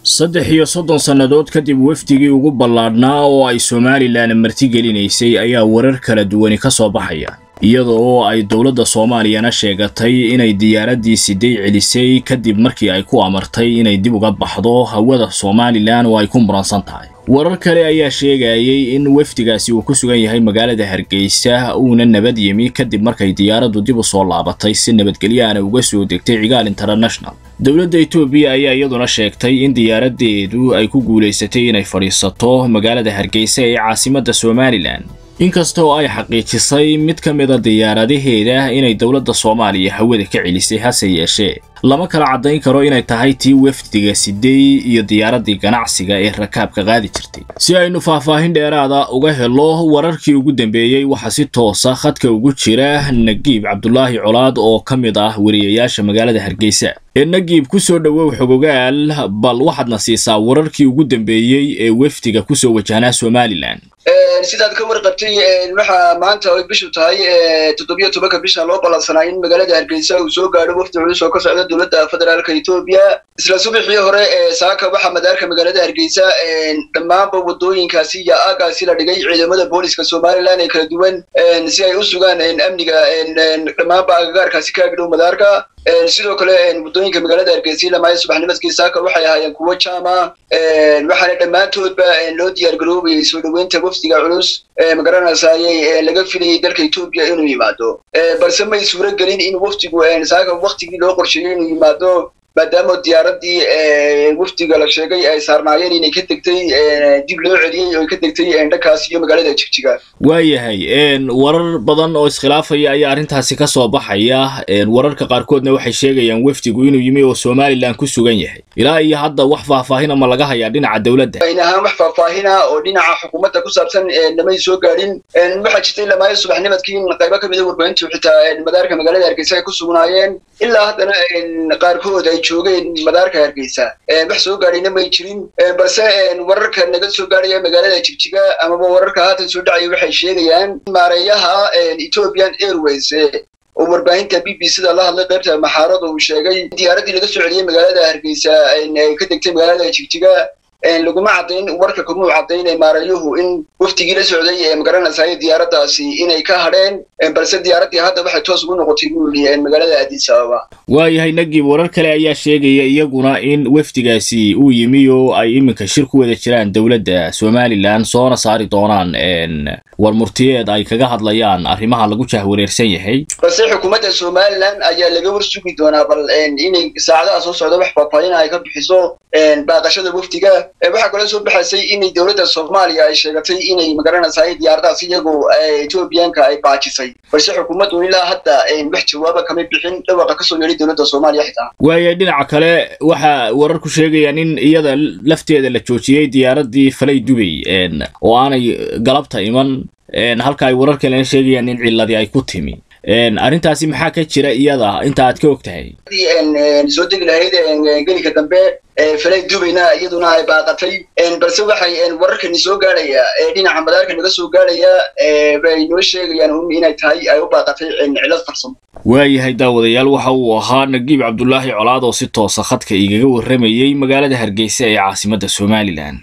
saddex iyo soddon sannadood kadib wafdigii ugu ballaadhnaa oo ay somalilan martigelinaysay ayaa warar kala duwani ka soo baxaya iyada oo ay dowladda soomaaliyana sheegatay inay diyaaraddii siday celisay kadib markii ay ku amartay inay dib uga baxdo hawada somalilan oo ay ku muransan tahay warar kale ayaa sheegayay in wafdigaasi uu ku sugan yahay magaalada hargeysa uuna nabad yimi kadib markay diyaaraddu dib u soo laabatay si nabadgelyaana uga soo degtay cigaal international dowladda etoobiya ayaa iyaduna sheegtay in diyaaraddeedu ay ku guulaysatay inay fadhiisato magaalada hargeysa ee caasimadda somalilan inkasta oo ay xaqiijisay mid ka mida diyaaradaheeda inay dowladda soomaaliya hawada ka celisay hase yeeshee lama kala caddayn karo inay tahay tii wafdiga sidey iyo diyaaraddii ganacsiga ee rakaabka qaadi jirtay si aynu faahfaahin dheeraada uga helo wararkii ugu dambeeyey waxaa si toosa khadka ugu jira nagiib cabdulaahi colaad oo ka mid ah wariyayaasha magaalada hargeysa ee nagiib ku soo dhowow xogogaal bal waxaadna siisaa wararkii ugu dambeeyey ee wafdiga kusoo wajahnaa somalilan sidaad ka warqabtay waxaa maanta ay bishu tahay toddobiyo tobanka bisha loo ballansanaa in magaalada hargeysa uu soo gaadho wafdi culus oo ka socda dowladda federaalka etoobiya isla subaxii hore saaka waxaa madaarka magaalada hargeysa dhammaanba wadooyinkaasi iyo aagaasi la dhigay ciidamada booliska somalilan ee kala duwan si ay u sugaan amniga dhammaanba agagaarkaasi ka agdhow madaarka sidoo kale waddooyinka magaalada hargeysa ilamaaya subaxnimadkii saaka waxay ahaayeen kuwo jaama waxaana dhammaantoodba loo diyaar garoobayay soo dhoweynta wafdiga culus magaranaysaayey laga filayay dalka etoobiya inuu yimaado balse may suuro gelin in wafdigu saaka waktigii loo qorsheeyey inuu yimaado maadaama diyaaraddii wafdiga la sheegay ay saarnaayeen inay ka degtay dib loo celiyey oo ay ka degtay dhankaas iyo magaalada jigjiga waayahay warar badan oo iskhilaafaya ayaa arrintaasi ka soo baxaya wararka qaarkoodna waxay sheegayaan wafdigu inuu yimi oo somalilan ku sugan yahay ilaa iyo hadda wax faahfaahina ma laga hayaa dhinaca dowladda ayn ahaan wax faahfaahina oo dhinaca xukuumadda ku saabsan namay soo gaadhin waxaa jirtay lamaayo subaxnimadkii in qaybo ka mida warbaahintu xitaa madaarka magaalada hargeysa ay ku sugnaayeen ilaa haddana qaarkood ay joogeen madaarka hargeysa wax soo gaadhayna may jirin balse wararka naga soo gaadhaya magaalada jigjiga amaba wararka haatan soo dhacaya waxay sheegayaan maareeyaha ethiopian airways oo warbaahinta b b c da la hadlay qaybta maxaarada uu sheegay diyaaraddii laga soo celiyey magaalada hargeysa ay ka degtay magaalada jigjiga laguma caddayn warka kumuu caddayn maareeyuhu in wafdigii la socday ee magaranaysaay diyaaraddaasi inay ka hadheen balse diyaaraddii hadda waxay toos ugu noqotay buu yidhi magaalada addis ababa waayahay nagib warar kale ayaa sheegaya iyaguna in wafdigaasi uu yimi oo ay iminka shir ku wada jiraan dowladda somalilan soona saari doonaan war murtiyeed ay kaga hadlayaan arrimaha lagu jahwareersan yahay balse xukuumadda somalilan ayaa laga war sugi doonaa bal inay saacadaha soo socda wax faahfaahin ay ka bixiso baaqashada wafdiga waxaa kaloo soo baxaysay inay dowladda soomaaliya ay sheegatay inay magaranaysaay diyaaradahaas iyagoo etoobiyaanka ay baajisay balse xukuumaddu ilaa hadda wax jawaaba kama bixin dhawaqa kasoo yeedhay dowladda soomaaliya xitaa waaya dhinaca kale waxa wararku sheegayaan in iyada lafteeda la joojiyey diyaaraddii falay dubay oo aanay galabta iman halka ay warar kalena sheegayaan in ciladii ay ku timi arrintaasi maxaa ka jira iyada inta aad ka og tahay soo degi lahayd gelinka dambe falay dubayna iyaduna ay baaqatay balse waxay wararkani soo gaadhaya dhinaca madaarka naga soo gaadhaya bay noo sheegayaan inay tahay ay u baaqatay cilad farsamo waayahay daawadayaal waxa uu ahaa nagiib cabdulaahi colaad oo si toosa khadka igaga warramayey magaalada hargeysa ee caasimadda somalilan